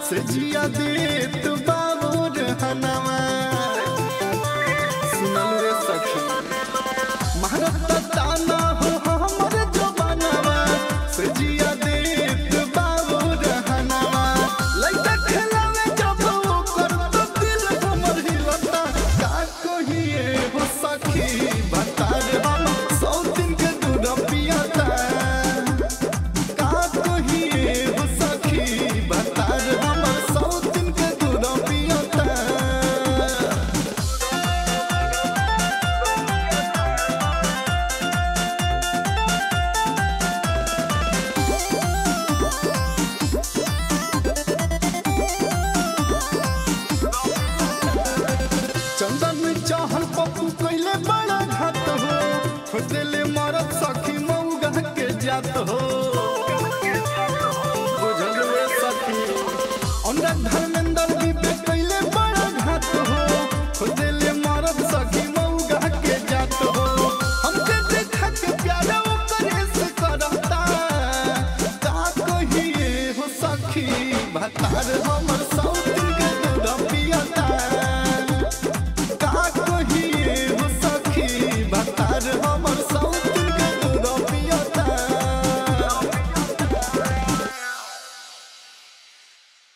से जिया देत बाबूर हनवा सुनल रे सखी महारत ताना हो हमर जवानवा से जिया देत बाबूर हनवा लइका खेलावे जब ओकर तो दिल हमर हिलता का कहिए हो सखी बता रे हम सौ दिन के दूध पियाता का कहिए हो सखी बता रे हमर सौ दिन के दूध पियाता चंदन चाहल पप्पू कैले बड़ा घात हो खोजले मरत सखी मऊगा के जात हो